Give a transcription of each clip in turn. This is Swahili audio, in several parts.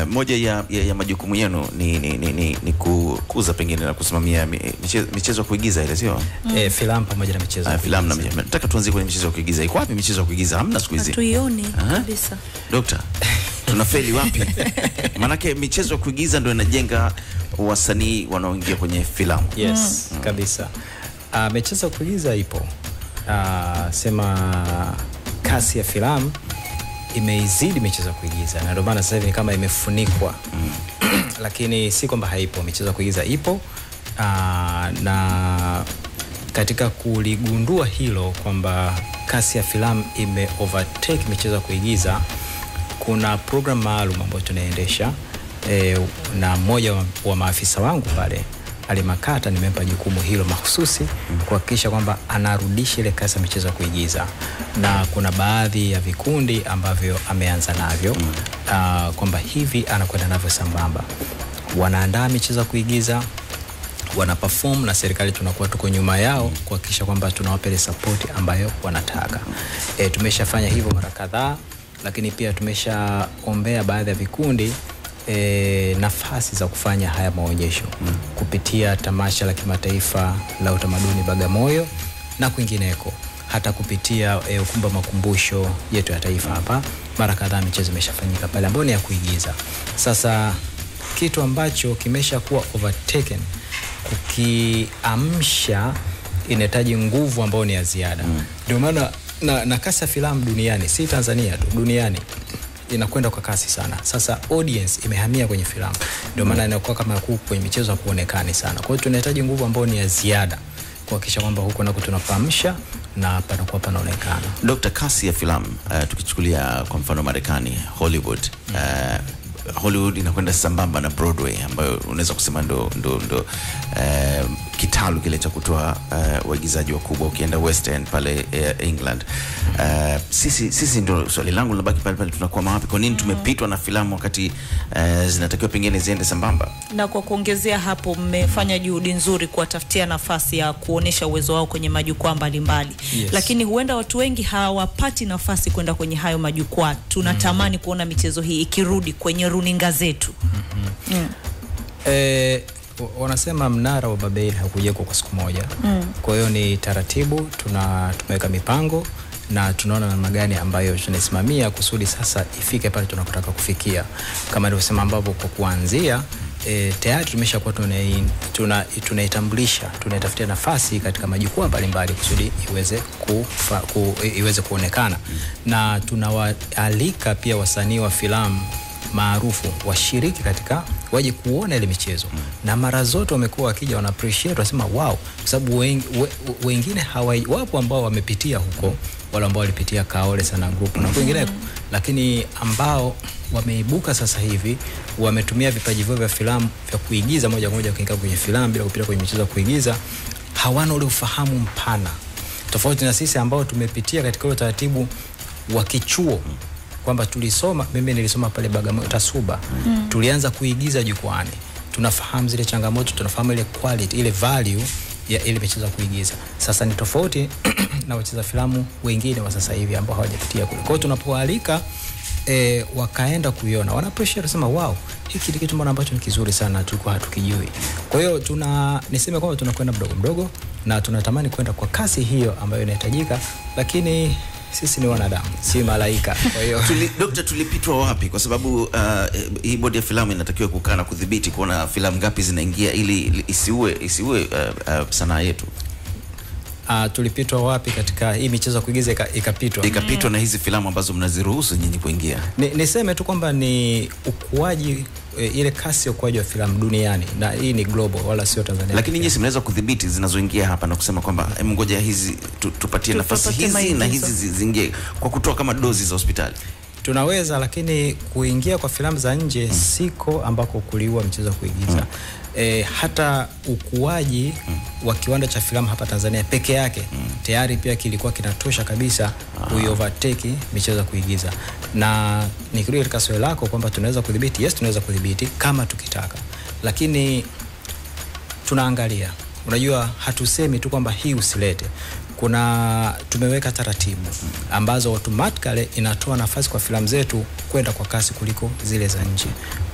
Moja ya, ya, ya majukumu yenu ni, ni, ni, ni, ni kukuza pengine na kusimamia mi- michezo, michezo ya kuigiza ile sio? eh, filamu pamoja na michezo Ah, ya filamu na kuigiza. michezo. Nataka tuanzie kwenye michezo ya kuigiza. Iko wapi michezo ya kuigiza? Hamna siku hizi. hatuioni Aha. kabisa Dokta, tunafeli wapi? Maanake michezo ya kuigiza ndio inajenga wasanii wanaoingia kwenye filamu. Yes, kabisa. Uh, michezo ya kuigiza ipo. Uh, sema kasi ya filamu imeizidi michezo ya kuigiza na ndio maana sasa hivi ni kama imefunikwa lakini si kwamba haipo. Michezo ya kuigiza ipo uh, na katika kuligundua hilo kwamba kasi ya filamu ime overtake michezo ya kuigiza kuna program maalum ambayo tunaendesha e, na mmoja wa, wa maafisa wangu pale alimakata nimempa jukumu hilo mahususi kuhakikisha kwamba anarudisha ile kasi ya michezo ya kuigiza na kuna baadhi ya vikundi ambavyo ameanza navyo uh, kwamba hivi anakwenda navyo sambamba wanaandaa michezo ya kuigiza wana perform na serikali tunakuwa tuko nyuma yao kuhakikisha kwamba tunawapa ile support ambayo wanataka. E, tumeshafanya hivyo mara kadhaa, lakini pia tumeshaombea baadhi ya vikundi e, nafasi za kufanya haya maonyesho mm. kupitia tamasha la kimataifa la utamaduni Bagamoyo na kwingineko hata kupitia e, ukumbi wa makumbusho yetu ya taifa hapa, mara kadhaa michezo imeshafanyika pale ambayo ni ya kuigiza. Sasa kitu ambacho kimesha kuwa overtaken kukiamsha inahitaji nguvu ambayo ni ya ziada ndio maana na, na kasi ya filamu duniani si tanzania tu duniani inakwenda kwa kasi sana sasa audience imehamia kwenye filamu ndio maana inakuwa kama huku kwenye michezo hakuonekani sana kwa hiyo tunahitaji nguvu ambayo ni ya ziada kuhakikisha kwamba huko nako tunapaamsha na panakuwa panaonekana Dr. kasi ya filamu uh, tukichukulia kwa mfano Marekani Hollywood uh, Hollywood inakwenda sambamba na Broadway ambayo unaweza kusema ndo, ndo, ndo uh, kitalu kile cha kutoa uh, waigizaji wakubwa. Ukienda West End pale uh, England uh, sisi, sisi ndo swali langu linabaki pale pale, tunakuwa wapi? Kwa nini tumepitwa na filamu wakati uh, zinatakiwa pengine ziende sambamba? na kwa kuongezea hapo mmefanya juhudi nzuri kuwatafutia nafasi ya kuonesha uwezo wao kwenye majukwaa mbalimbali Yes. lakini huenda watu wengi hawapati nafasi kwenda kwenye hayo majukwaa tunatamani kuona michezo hii ikirudi kwenye runinga zetu E, wanasema mnara wa Babeli haukujengwa kwa siku moja mm. Kwa hiyo ni taratibu, tuna tumeweka mipango na tunaona namna gani ambayo tunaisimamia kusudi sasa ifike pale tunakotaka kufikia, kama nilivyosema, ambapo kwa kuanzia E, tayari tumeshakuwa tunai- tuna- tunaitambulisha tunaitafutia nafasi katika majukwaa mbalimbali kusudi iweze, kufa, ku, iweze kuonekana na tunawaalika pia wasanii wa filamu maarufu washiriki katika waje kuona ile michezo mm. na mara zote wamekuwa wakija wana appreciate wanasema wow, kwa sababu wengi, we, wengine hawa, wapo ambao wamepitia huko wale ambao walipitia Kaole sana group na kwingineko, lakini ambao wameibuka sasa hivi wametumia vipaji vyao vya filamu vya kuigiza moja kwa moja kuingia kwenye filamu bila kupita kwenye michezo ya kuigiza, hawana ule ufahamu mpana, tofauti na sisi ambao tumepitia katika ule utaratibu wa kichuo kwamba tulisoma, mimi nilisoma pale Bagamoyo Tasuba mm. tulianza kuigiza jukwani, tunafahamu zile changamoto, tunafahamu ile quality, ile value ya ile michezo ya kuigiza. Sasa ni tofauti na wacheza filamu wengine wa sasa hivi ambao hawajapitia kule. Kwa hiyo tunapoalika e, wakaenda kuiona wana appreciate wanasema wow, hiki ni kitu mbona ambacho ni kizuri sana tulikuwa hatukijui. Kwa hiyo tuna niseme kwamba tunakwenda mdogo mdogo na tunatamani kwenda kwa kasi hiyo ambayo inahitajika, lakini sisi ni wanadamu, si malaika. Kwa hiyo Tuli, dokta, tulipitwa wapi? Kwa sababu uh, hii bodi ya filamu inatakiwa kukaa na kudhibiti kuona filamu ngapi zinaingia ili ili isiue isiue uh, uh, sanaa yetu uh, tulipitwa wapi katika hii michezo ya kuigiza ika- ikapitwa ikapitwa na hizi filamu ambazo mnaziruhusu nyinyi kuingia. Ni, niseme tu kwamba ni ukuaji e, ile kasi ya ukuaji wa filamu duniani na hii ni global wala sio Tanzania. Lakini nyinyi si mnaweza kudhibiti zinazoingia hapa na kusema kwamba em, ngoja hizi tu, tupatie nafasi Tupatie hizi na maigizo. hizi zi- ziingie kwa kutoa kama dozi za hospitali. tunaweza lakini kuingia kwa filamu za nje mm. siko ambako kuliua mchezo wa kuigiza mm. E, hata ukuaji mm. wa kiwanda cha filamu hapa Tanzania peke yake mm. tayari pia kilikuwa kinatosha kabisa kuiovertake michezo ya kuigiza, na nikirudi katika swali lako kwamba tunaweza kudhibiti, yes, tunaweza kudhibiti kama tukitaka, lakini tunaangalia. Unajua, hatusemi tu kwamba hii usilete. Kuna tumeweka taratibu ambazo automatically inatoa nafasi kwa filamu zetu kwenda kwa kasi kuliko zile za nje.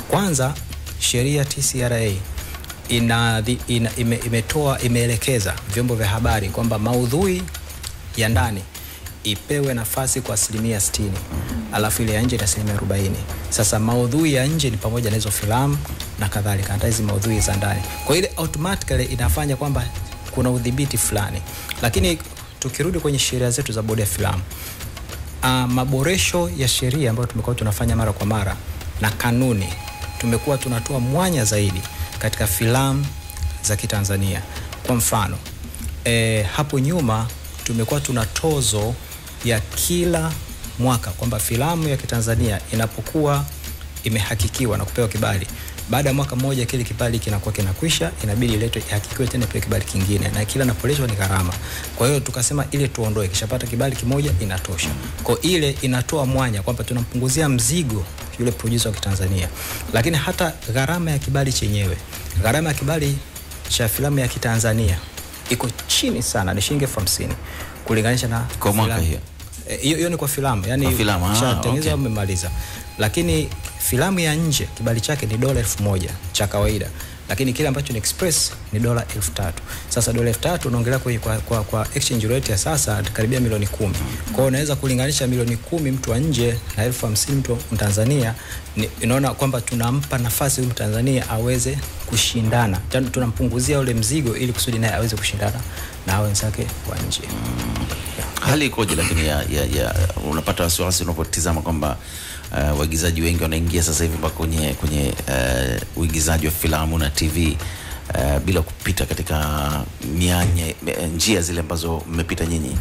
Kwanza sheria TCRA ina, ina, ime, imetoa imeelekeza vyombo vya habari kwamba maudhui ya ndani ipewe nafasi kwa asilimia 60 alafu ile ya nje ni asilimia 40. Sasa maudhui ya nje ni pamoja na hizo filamu na kadhalika, hata hizi maudhui za ndani. Kwa ile automatically inafanya kwamba kuna udhibiti fulani, lakini tukirudi kwenye sheria zetu za bodi ya filamu uh, maboresho ya sheria ambayo tumekuwa tunafanya mara kwa mara na kanuni, tumekuwa tunatoa mwanya zaidi katika filamu za Kitanzania. Kwa mfano e, hapo nyuma tumekuwa tuna tozo ya kila mwaka kwamba filamu ya Kitanzania inapokuwa imehakikiwa na kupewa kibali, baada ya mwaka mmoja kile kibali kinakuwa kinakwisha, inabidi iletwe ihakikiwe tena pewe kibali kingine, na kila inapoletwa ni gharama. Kwa hiyo tukasema ile tuondoe, kishapata kibali kimoja inatosha. Kwa ile inatoa mwanya kwamba tunampunguzia mzigo yule producer wa Kitanzania, lakini hata gharama ya kibali chenyewe, gharama ya kibali cha filamu ya Kitanzania iko chini sana, ni shilingi elfu hamsini kulinganisha na Kwa mwaka filamu. hiyo? Eh, hiyo hiyo ni kwa filamu yani Kwa filamu, ah, ushatengeneza okay. umemaliza lakini filamu ya nje kibali chake ni dola elfu moja cha kawaida lakini kile ambacho ni express ni dola elfu tatu sasa dola elfu tatu unaongelea kwa, kwa, kwa, kwa exchange rate ya sasa karibia milioni kumi kwa hiyo unaweza kulinganisha milioni kumi mtu wa nje na elfu hamsini mtu wa Tanzania ni, inaona kwamba tunampa nafasi huyu Mtanzania aweze kushindana Tena tunampunguzia ule mzigo ili kusudi naye aweze kushindana na wenzake wa nje hali ikoje lakini ya, ya, ya, unapata wasiwasi unapotizama kwamba uh, waigizaji wengi wanaingia sasa hivi mpaka kwenye, kwenye uh, uigizaji wa filamu na tv uh, bila kupita katika mianya eh, njia zile ambazo mmepita nyinyi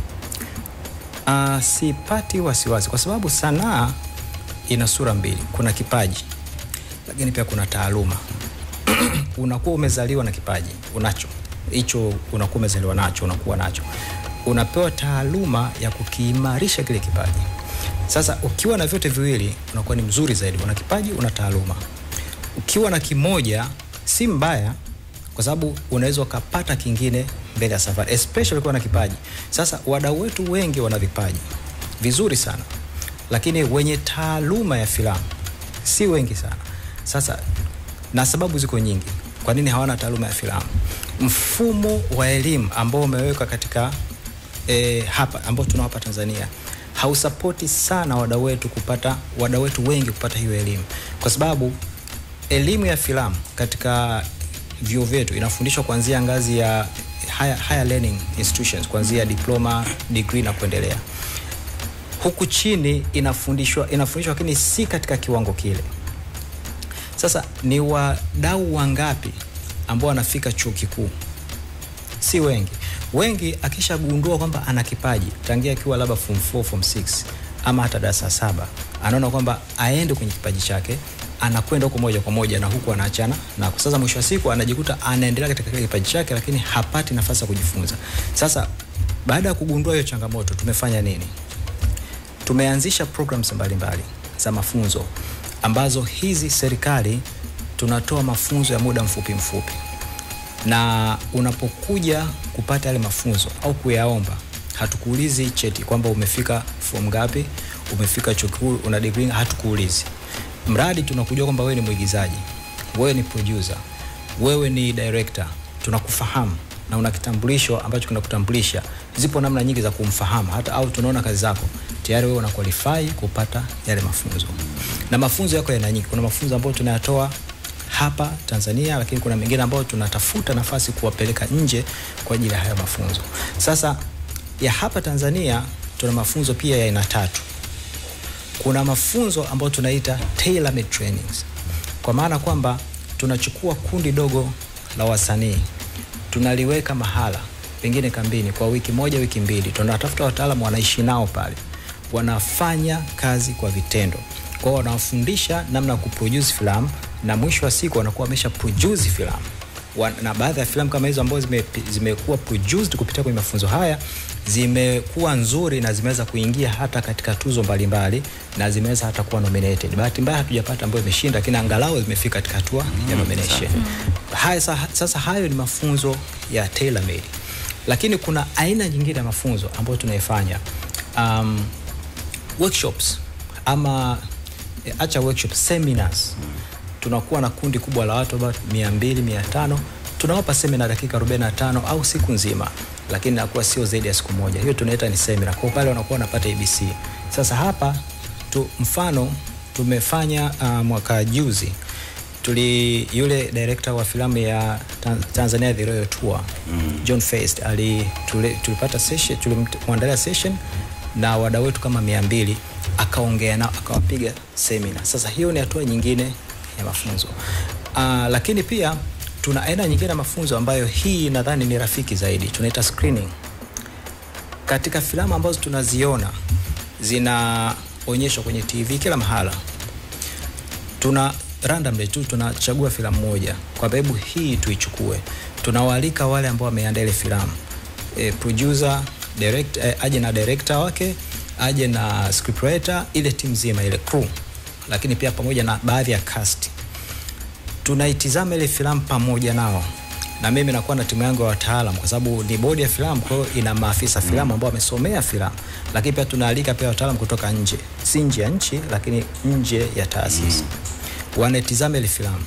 Uh, sipati wasiwasi kwa sababu sanaa ina sura mbili. Kuna kipaji lakini pia kuna taaluma. unakuwa umezaliwa na kipaji unacho hicho, unakuwa umezaliwa nacho, unakuwa nacho, unapewa taaluma ya kukiimarisha kile kipaji. Sasa ukiwa na vyote viwili unakuwa ni mzuri zaidi, una kipaji, una taaluma. Ukiwa na kimoja si mbaya, kwa sababu unaweza ukapata kingine mbele ya safari, especially ukiwa na kipaji. Sasa wadau wetu wengi wana vipaji vizuri sana, lakini wenye taaluma ya filamu si wengi sana. Sasa na sababu ziko nyingi, kwa nini hawana taaluma ya filamu. Mfumo wa elimu ambao umewekwa katika e, hapa ambao tunao hapa Tanzania hausapoti sana wadau wetu kupata wadau wetu wengi kupata hiyo elimu, kwa sababu elimu ya filamu katika vyuo vyetu inafundishwa kuanzia ngazi ya higher, higher learning institutions kuanzia diploma, degree na kuendelea. Huku chini inafundishwa inafundishwa, lakini si katika kiwango kile. Sasa ni wadau wangapi ambao wanafika chuo kikuu? Si wengi. Wengi akishagundua kwamba ana kipaji tangia akiwa labda form 4, form 6 ama hata darasa saba, anaona kwamba aende kwenye kipaji chake, anakwenda huko moja kwa moja na huku anaachana na sasa, mwisho wa siku anajikuta anaendelea katika kile kipaji chake, lakini hapati nafasi ya kujifunza. Sasa baada ya kugundua hiyo changamoto, tumefanya nini? Tumeanzisha programs mbalimbali za mafunzo ambazo hizi serikali tunatoa mafunzo ya muda mfupi mfupi, na unapokuja kupata yale mafunzo au kuyaomba, hatukuulizi cheti kwamba umefika form ngapi, umefika chuo kikuu, una degree, hatukuulizi. Mradi tunakujua kwamba wewe ni mwigizaji, wewe ni producer, wewe ni director, tunakufahamu na una kitambulisho ambacho kinakutambulisha. Zipo namna nyingi za kumfahamu, hata au tunaona kazi zako tayari, wewe una qualify kupata yale mafunzo. Na mafunzo yako yana nyingi. Kuna mafunzo ambayo tunayatoa hapa Tanzania, lakini kuna mengine ambayo tunatafuta nafasi kuwapeleka nje kwa ajili ya haya mafunzo. Sasa ya hapa Tanzania tuna mafunzo pia ya aina tatu. Kuna mafunzo ambayo tunaita tailor made trainings, kwa maana kwamba tunachukua kundi dogo la wasanii tunaliweka mahala pengine kambini kwa wiki moja, wiki mbili, tunatafuta wataalamu wanaishi nao pale, wanafanya kazi kwa vitendo, kwa hiyo wanawafundisha namna ya kuproduce filamu, na mwisho wa siku wanakuwa wamesha produce filamu Wa- na baadhi ya filamu kama hizo ambazo zime, zimekuwa produced kupitia kwenye mafunzo haya zimekuwa nzuri na zimeweza kuingia hata katika tuzo mbalimbali na zimeweza hata kuwa nominated. Bahati mbaya hatujapata ambayo imeshinda, lakini angalau zimefika katika hatua ya nomination. Haya, sa- sasa hayo ni mafunzo ya tailor made, lakini kuna aina nyingine ya mafunzo ambayo tunaifanya um, workshops ama eh, acha workshops, seminars tunakuwa na kundi kubwa la watu about 200 500 tunawapa semina dakika 45 au siku nzima lakini inakuwa sio zaidi ya siku moja hiyo tunaita ni semina kwa pale wanakuwa wanapata abc sasa hapa tu, mfano tumefanya uh, mwaka juzi tuli yule director wa filamu ya Tan- Tanzania The Royal Tour mm. John Feist ali tuli, tulipata session tulimwandalia session na wadau wetu kama mia mbili akaongea nao akawapiga semina. Sasa hiyo ni hatua nyingine ya mafunzo uh, lakini pia tuna aina nyingine ya mafunzo ambayo hii nadhani ni rafiki zaidi, tunaita screening katika filamu ambazo tunaziona zinaonyeshwa kwenye TV kila mahala, tuna randomly tu tunachagua filamu moja kwa sababu hii tuichukue. Tunawaalika wale ambao wameandaa ile filamu e, producer direct, e, aje na director wake aje na scriptwriter, ile timu nzima ile crew, lakini pia pamoja na baadhi ya cast tunaitizama ile filamu pamoja nao na mimi nakuwa na timu yangu ya wataalam kwa sababu ni bodi ya filamu, kwa hiyo ina maafisa filamu ambao wamesomea filamu, lakini pia tunaalika pia wataalam kutoka nje, si nje ya nchi, lakini nje ya taasisi wanaitizama ile filamu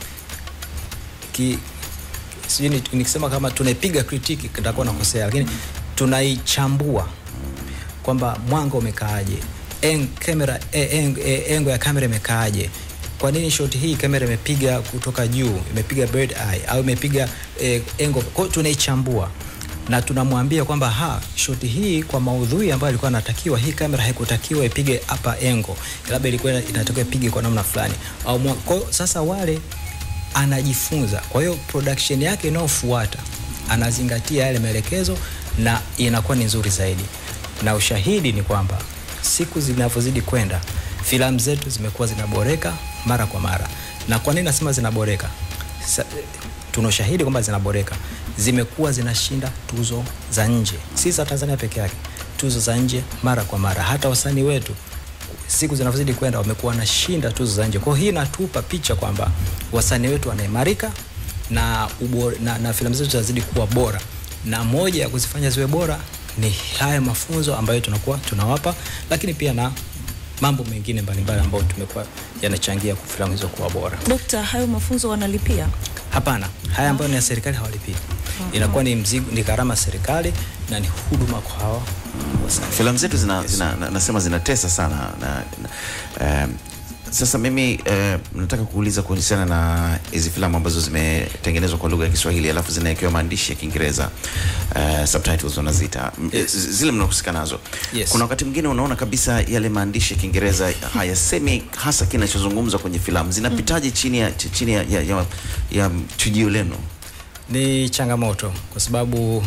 ki sijui ni- nikisema kama tunaipiga kritiki nitakuwa nakosea, lakini tunaichambua kwamba mwanga umekaaje, eng, kamera e, eng, e, engo ya kamera imekaaje, kwa nini shot hii kamera imepiga kutoka juu, imepiga bird eye au imepiga e, engo. Kwa hiyo tunaichambua na tunamwambia kwamba ha shoti hii kwa maudhui ambayo ilikuwa anatakiwa, hii kamera haikutakiwa ipige hapa engo, labda ilikuwa inatakiwa ipige kwa namna fulani au mwa- kwa hiyo sasa wale anajifunza. Kwa hiyo production yake inayofuata anazingatia yale maelekezo na inakuwa ni nzuri zaidi, na ushahidi ni kwamba siku zinavyozidi kwenda filamu zetu zimekuwa zinaboreka mara kwa mara. Na kwa nini nasema zinaboreka? Sa, tuna ushahidi kwamba zinaboreka, zimekuwa zinashinda tuzo za nje, si za Tanzania peke yake, tuzo za nje mara kwa mara. Hata wasanii wetu siku zinavyozidi kwenda wamekuwa wanashinda tuzo za nje. Kwa hiyo hii inatupa picha kwamba wasanii wetu wanaimarika na, ubora, na, na filamu zetu zinazidi kuwa bora, na moja ya kuzifanya ziwe bora ni haya mafunzo ambayo tunakuwa tunawapa, lakini pia na mambo mengine mbalimbali ambayo tumekuwa yanachangia kwa filamu hizo kuwa bora. Dokta, hayo mafunzo wanalipia? Hapana, haya ambayo ni ya serikali hawalipii. Inakuwa ni mzigo, ni gharama ya serikali na ni huduma kwa hawa wasanii. filamu zetu zina, zina, na- nasema zinatesa sana na, na, um, sasa mimi uh, nataka kuuliza kuhusiana na hizi filamu ambazo zimetengenezwa kwa lugha ya Kiswahili alafu zinawekewa maandishi ya Kiingereza uh, subtitles wanaziita M- Yes. z- zile mnahusika nazo Yes. kuna wakati mwingine unaona kabisa yale maandishi ya Kiingereza hayasemi hasa kinachozungumzwa kwenye filamu zinapitaje chini ya, ch- chini ya, ya, ya, ya chujio lenu Ni changamoto kwa sababu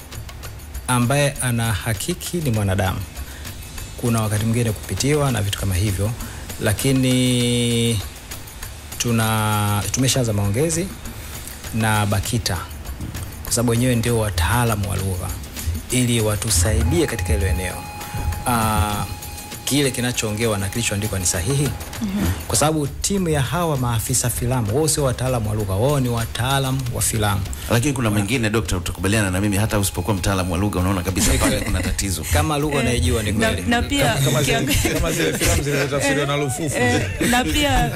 ambaye ana hakiki ni mwanadamu. Kuna wakati mwingine kupitiwa na vitu kama hivyo, lakini tuna tumeshaanza maongezi na BAKITA kwa sababu wenyewe ndio wataalamu wa lugha ili watusaidie katika hilo eneo. Uh, kile kinachoongewa na kilichoandikwa ni sahihi mm-hmm. kwa sababu timu ya hawa maafisa filamu wao sio wataalamu wa lugha, wao ni wataalamu wa filamu. lakini kuna mwingine dokta, utakubaliana na mimi, hata usipokuwa mtaalamu wa lugha unaona kabisa pale kuna tatizo. Kama lugha unaijua ni na, kweli. na pia kama zile, ukiangalia- kama zile filamu zilizotafsiriwa na lufufu Eh, na pia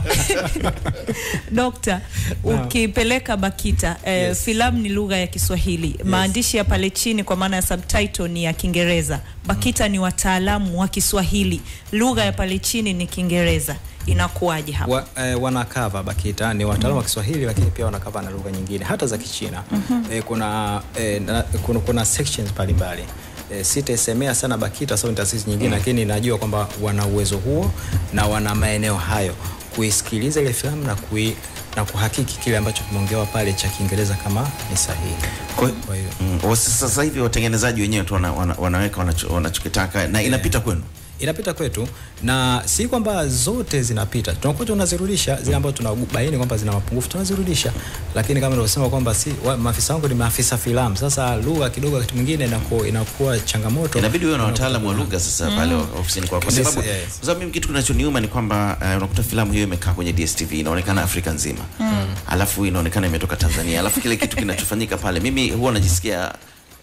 dokta ukipeleka BAKITA eh, Yes. filamu ni lugha ya Kiswahili maandishi ya pale chini kwa maana ya subtitle ni ya Kiingereza BAKITA ni wataalamu wa Kiswahili lugha ya pale chini ni Kiingereza inakuwaje hapa wa, eh, wanakava BAKITA ni wataalamu wa Kiswahili lakini pia wanakava na lugha nyingine hata za Kichina. Eh, kuna, eh, na, kuna, kuna sections mbalimbali eh, sitaisemea sana BAKITA sababu ni taasisi nyingine lakini najua kwamba wana uwezo huo na wana maeneo hayo kuisikiliza ile filamu na kui, na kuhakiki kile ambacho kimeongewa pale cha Kiingereza kama ni sahihi. Kwa, Kwa hiyo mm, wa- sasa hivi watengenezaji wenyewe tu wana, wana, wanaweka wanacho- wanachokitaka na inapita kwenu. inapita kwetu na si kwamba zote zinapita, tunakuwa tunazirudisha zile ambazo tunabaini kwamba zina mapungufu tunazirudisha, lakini kama nilivyosema kwamba si wa, maafisa wangu ni maafisa filamu. Sasa lugha kidogo wakati mwingine inakuwa, inakuwa changamoto, Inabidi uwe na wataalamu wa lugha sasa pale ofisini kwako, kwa Yes, sababu yes. kwa sababu mimi kitu kinachoniuma ni kwamba uh, unakuta filamu hiyo imekaa kwenye DSTV inaonekana Afrika nzima alafu inaonekana imetoka Tanzania, alafu kile kitu kinachofanyika pale, mimi huwa najisikia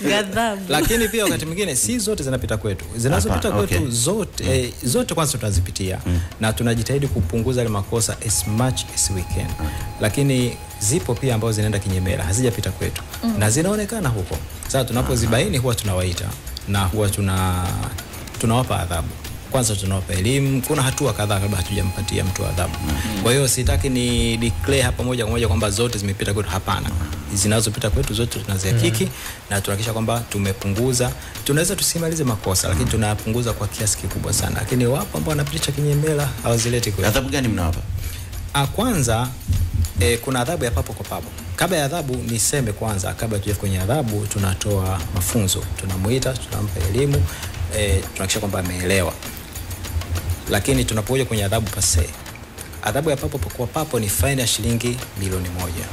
Ghadhabu. lakini pia wakati mwingine si zote zinapita kwetu zinazopita Hapa, kwetu okay. zote eh, zote kwanza tunazipitia na tunajitahidi kupunguza yale makosa as much as we can lakini zipo pia ambazo zinaenda kinyemela hazijapita kwetu na zinaonekana huko sasa tunapozibaini huwa tunawaita na huwa tuna tunawapa adhabu kwanza tunawapa elimu kuna hatua kadhaa kabla hatujampatia mtu adhabu kwa hiyo sitaki ni declare hapa moja kwa moja kwamba zote zimepita kwetu hapana zinazopita kwetu zote tunazihakiki na tunahakikisha kwamba tumepunguza tunaweza tusimalize makosa lakini tunapunguza kwa kiasi kikubwa sana lakini wapo ambao wanapitisha kinyemela hawazileti kwetu adhabu gani mnawapa Ah, kwanza e, kuna adhabu ya papo kwa papo. Kabla ya adhabu, niseme kwanza, kabla tuja kwenye adhabu, tunatoa mafunzo, tunamuita, tunampa elimu e, tunahakikisha kwamba ameelewa. Lakini tunapokuja kwenye adhabu pase, adhabu ya papo kwa papo ni faini ya shilingi milioni moja.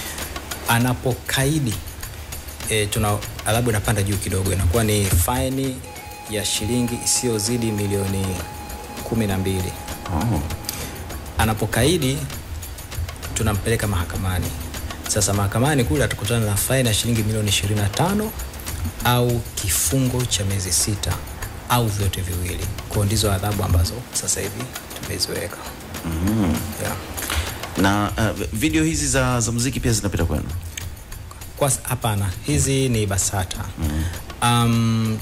Anapokaidi e, tuna adhabu inapanda juu kidogo, inakuwa ni faini ya shilingi isiyozidi milioni kumi na mbili oh. anapokaidi tunampeleka mahakamani. Sasa mahakamani kule atakutana na faini ya shilingi milioni 25 au kifungo cha miezi sita au vyote viwili. Kwa ndizo adhabu ambazo sasa hivi tumeziweka. mm. Yeah. na uh, video hizi za, za muziki pia zinapita kwenu Kwa hapana, hizi ni BASATA. Um,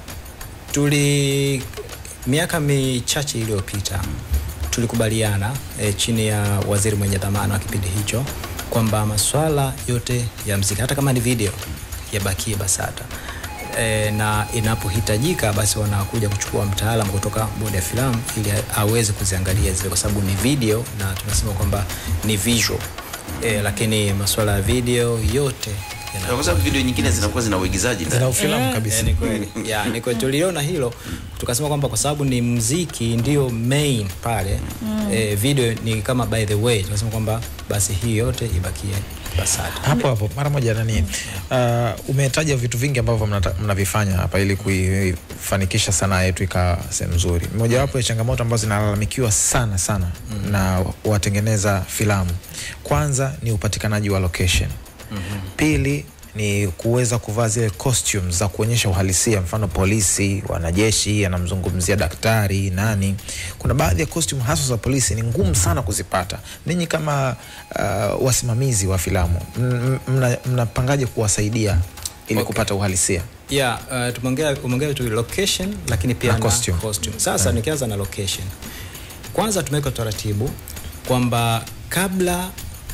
tuli miaka michache iliyopita tulikubaliana e, chini ya waziri mwenye dhamana wa kipindi hicho kwamba masuala yote ya mziki hata kama ni video yabakie BASATA e, na inapohitajika basi wanakuja kuchukua mtaalam kutoka bodi ya filamu ili aweze kuziangalia zile, kwa sababu ni video na tunasema kwamba ni visual e, lakini masuala ya video yote yana- kwa sababu video nyingine zinakuwa zina uigizaji ndani. zina ufilamu Eh, kabisa ni kweli. Ya, ni kweli tuliona hilo tukasema kwamba kwa sababu ni mziki ndio main pale eh, video ni kama by the way tukasema kwamba basi hii yote ibakie BASATA. hapo hapo mara moja nani uh, umetaja vitu vingi ambavyo mnata- mnavifanya hapa ili kuifanikisha sanaa yetu ikawa sehemu nzuri mojawapo ya changamoto ambazo zinalalamikiwa sana sana mm. na watengeneza filamu kwanza ni upatikanaji wa location mm-hmm. pili ni kuweza kuvaa zile costumes za kuonyesha uhalisia mfano polisi wanajeshi anamzungumzia daktari nani kuna baadhi ya costume hasa za polisi ni ngumu sana kuzipata ninyi kama uh, wasimamizi wa filamu m- m- mna- mnapangaje kuwasaidia ili Okay. kupata uhalisia Yeah, uh, tumeongea umeongea tu location lakini pia Na na, costume. costume. Sasa nikianza na location. Kwanza tumeweka utaratibu kwamba kabla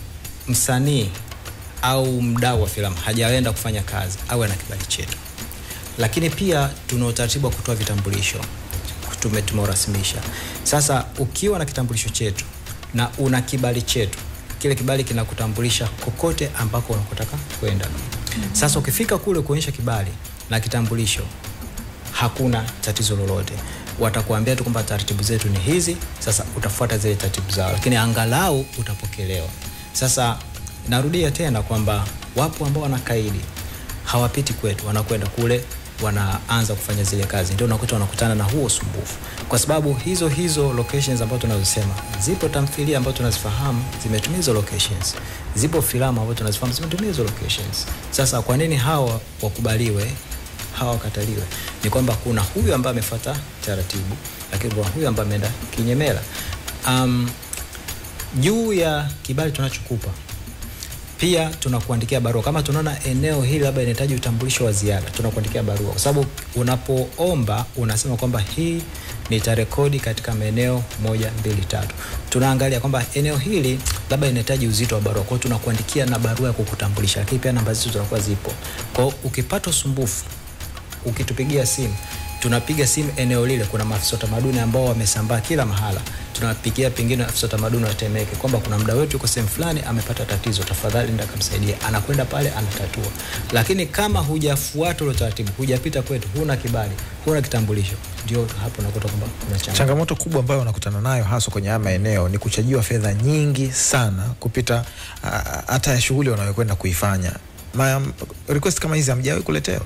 msanii au mdau wa filamu hajaenda kufanya kazi awe na kibali chetu, lakini pia tuna utaratibu wa kutoa vitambulisho tume tumeurasimisha. Sasa ukiwa na kitambulisho chetu na una kibali chetu, kile kibali kinakutambulisha kokote ambako unakotaka kwenda. Sasa ukifika kule kuonyesha kibali na kitambulisho, hakuna tatizo lolote. Watakuambia tu kwamba taratibu zetu ni hizi, sasa utafuata zile taratibu zao, lakini angalau utapokelewa. Sasa narudia tena kwamba wapo ambao wanakaidi, hawapiti kwetu, wanakwenda kule wanaanza kufanya zile kazi, ndio unakuta wanakutana na huo usumbufu, kwa sababu hizo hizo locations ambazo tunazosema, zipo tamthilia ambazo tunazifahamu zimetumia hizo locations, zipo filamu ambazo tunazifahamu zimetumia hizo locations. Sasa kwa nini hawa wakubaliwe hawa wakataliwe? Ni kwamba kuna huyu ambaye amefuata taratibu, lakini kuna huyu ambaye ameenda kinyemela. Um, juu ya kibali tunachokupa pia tunakuandikia barua kama tunaona eneo hili labda inahitaji utambulisho wa ziada, tunakuandikia barua, kwa sababu unapoomba unasema kwamba hii nitarekodi katika maeneo moja mbili tatu. Tunaangalia kwamba eneo hili labda inahitaji uzito wa barua, kwa hiyo tunakuandikia na barua ya kukutambulisha, lakini pia namba zetu zinakuwa zipo. Kwa hiyo ukipata usumbufu ukitupigia simu tunapiga simu eneo lile, kuna maafisa wa tamaduni ambao wamesambaa kila mahala, tunapigia pengine afisa wa tamaduni wa Temeke kwamba kuna mda wetu yuko sehemu fulani amepata tatizo, tafadhali nenda kamsaidia. Anakwenda pale anatatua. Lakini kama hujafuata ule utaratibu, hujapita kwetu, huna kibali, huna kitambulisho, ndio hapo unakuta kwamba kuna changamoto. changamoto kubwa ambayo unakutana nayo haswa kwenye haya maeneo ni kuchajiwa fedha nyingi sana kupita ah, hata ya shughuli wanayokwenda kuifanya Ma, request kama hizi hamjawahi kuletewa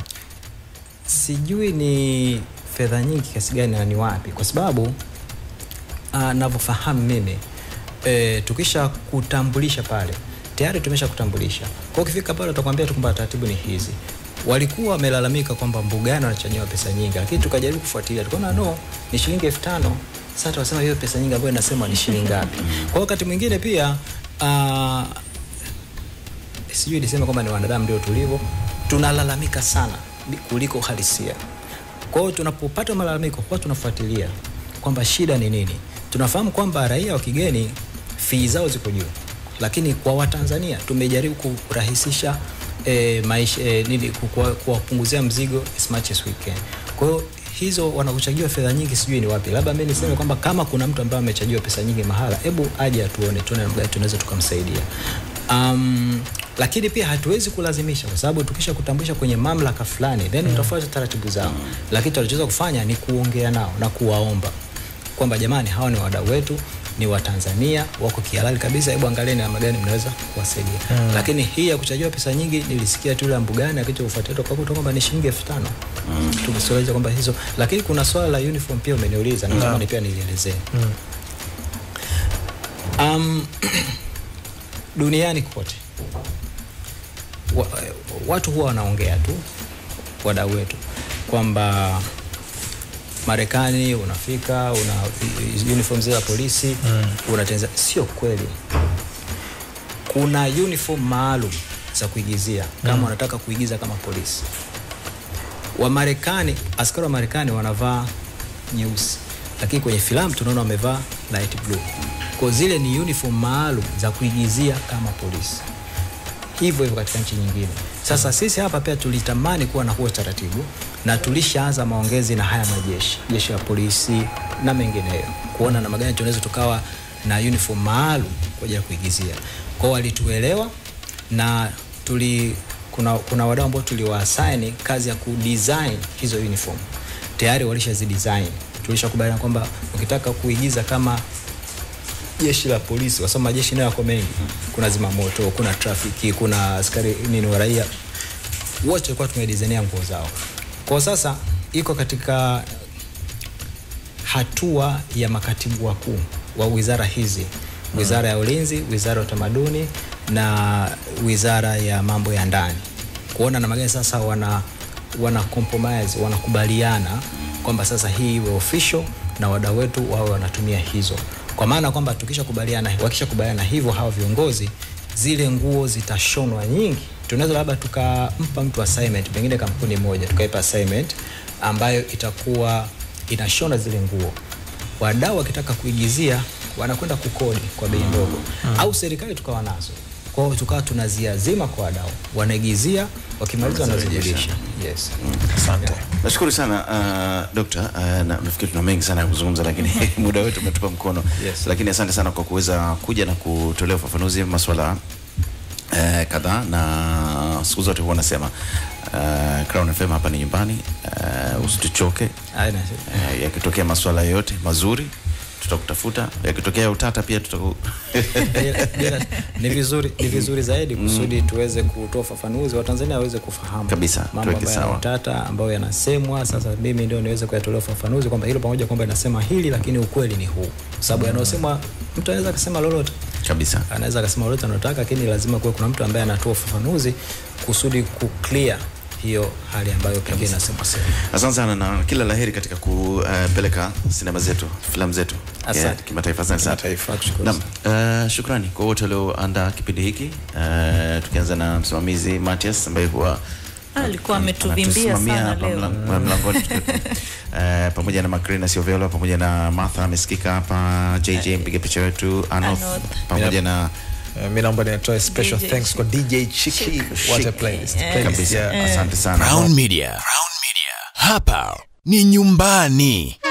sijui ni fedha nyingi kiasi gani na ni wapi, kwa sababu uh, navyofahamu mimi e, tukisha kutambulisha pale tayari tumesha kutambulisha. Kwa hiyo ukifika pale utakwambia tu kwamba taratibu ni hizi. walikuwa wamelalamika kwamba mbugani wanachanyiwa pesa nyingi, lakini tukajaribu kufuatilia, tukaona no, ni shilingi elfu tano. Sasa tunasema hiyo pesa nyingi ambayo inasema ni shilingi ngapi? Kwa wakati mwingine pia uh, sijui niseme kwamba ni wanadamu ndio tulivyo, tunalalamika sana kuliko uhalisia. Kwa hiyo tunapopata malalamiko huwa tunafuatilia kwamba shida ni nini. Tunafahamu kwamba raia wa kigeni fee zao ziko juu, lakini kwa Watanzania tumejaribu kurahisisha e, maisha e, nini kuwa- kuwapunguzia mzigo as much as we can. Kwa hiyo hizo wanakuchajiwa fedha nyingi, sijui ni wapi. Labda mimi niseme kwamba kama kuna mtu ambaye amechajiwa pesa nyingi mahala, hebu aje atuone, tuone namna gani tunaweza tukamsaidia. Um, lakini pia hatuwezi kulazimisha kwa sababu tukisha kutambulisha kwenye mamlaka fulani then utafuata taratibu zao, lakini tunachoweza kufanya ni kuongea nao na kuwaomba kwamba jamani, hawa ni wadau wetu, ni Watanzania wako kihalali kabisa, hebu angalieni namna gani mnaweza kuwasaidia. Lakini hii ya kuchajiwa pesa nyingi nilisikia tu ile mbugani akicha kufuatilia tukakuta kwamba ni shilingi elfu tano tukisuluhisha kwamba hizo, lakini kuna swala la uniform pia umeniuliza na natamani pia nilielezee um, duniani kote wa, watu huwa wanaongea tu wadau wetu kwamba Marekani unafika una uniform zile za polisi mm. unatengeneza. Sio kweli, kuna uniform maalum za kuigizia kama mm. unataka kuigiza kama polisi. Wa Marekani, askari wa Marekani wanavaa nyeusi, lakini kwenye filamu tunaona wamevaa light blue. Kwa zile ni uniform maalum za kuigizia kama polisi hivyo hivyo katika nchi nyingine. Sasa sisi hapa pia tulitamani kuwa na huo taratibu na tulishaanza maongezi na haya majeshi, jeshi la polisi na mengineyo, kuona namna gani tunaweza tukawa na uniform maalum kwa ajili ya kuigizia. Kwao walituelewa na tuli kuna, kuna wadau ambao tuliwaassign kazi ya kudesign hizo uniform tayari walishazidesign. Tulishakubaliana kwamba ukitaka kuigiza kama jeshi la polisi, kwa sababu majeshi nayo yako mengi, kuna zimamoto, kuna trafiki, kuna askari nini wa raia, wote walikuwa tumedizainia nguo zao. Kwa sasa iko katika hatua ya makatibu wakuu wa wizara hizi, wizara ya ulinzi, wizara ya utamaduni na wizara ya mambo ya ndani, kuona namna gani sasa wana wana compromise, wanakubaliana kwamba sasa hii iwe official na wadau wetu wawe wanatumia hizo, kwa maana kwamba tukishakubaliana, wakishakubaliana hivyo hawa viongozi, zile nguo zitashonwa nyingi. Tunaweza labda tukampa mtu assignment, pengine kampuni moja tukaipa assignment ambayo itakuwa inashona zile nguo, wadau wakitaka kuigizia wanakwenda kukodi kwa bei ndogo, au serikali tukawa nazo kwa hiyo tukawa tunaziazima kwa wadau, wanaigizia, wakimaliza wanazirudisha. Yes. Asante. Nashukuru sana uh, dokta uh, na, nafikiri tuna mengi sana ya kuzungumza lakini muda wetu umetupa mkono Yes. lakini asante sana kwa kuweza kuja na kutolea ufafanuzi masuala uh, kadhaa na siku zote huwa nasema uh, Crown FM hapa ni nyumbani uh, usituchoke Haina shida. uh, yakitokea masuala yoyote mazuri tutakutafuta yakitokea utata pia tutaku Bila- bila- ni vizuri ni vizuri zaidi kusudi tuweze kutoa ufafanuzi Watanzania waweze kufahamu Kabisa, mambo tuweke ambayo sawa. yana utata ambayo yanasemwa. Sasa mimi ndio niweze kuyatolea ufafanuzi kwamba hilo pamoja kwamba inasema hili, lakini ukweli ni huu, kwa sababu yanayosemwa, mtu anaweza akasema lolote kabisa anaweza akasema lolote anataka, lakini lazima kuwe kuna mtu ambaye anatoa ufafanuzi kusudi ku clear hiyo hali ambayo pengine inasema sema. Asante sana na kila laheri katika kupeleka sinema zetu, filamu zetu Asante. yeah, kimataifa. Asante sana. Kimataifa. Nakushukuru Naam, uh, shukrani kwa wote walioandaa kipindi hiki uh, tukianza na msimamizi Matias ambaye huwa alikuwa ametuvimbia anatusimamia sana hapa leo. mlang- mlangoni uh, pamoja na Macrina Siovelo pamoja na Martha amesikika hapa, JJ mpiga picha wetu, Anoth Anoth. pamoja na Uh, mi naomba nitoe special DJ thanks kwa DJ Chiki. What a playlist. Eh. Playlist, kabisa. yeah. Asante sana. Crown Media. Crown Media. Hapa ni nyumbani.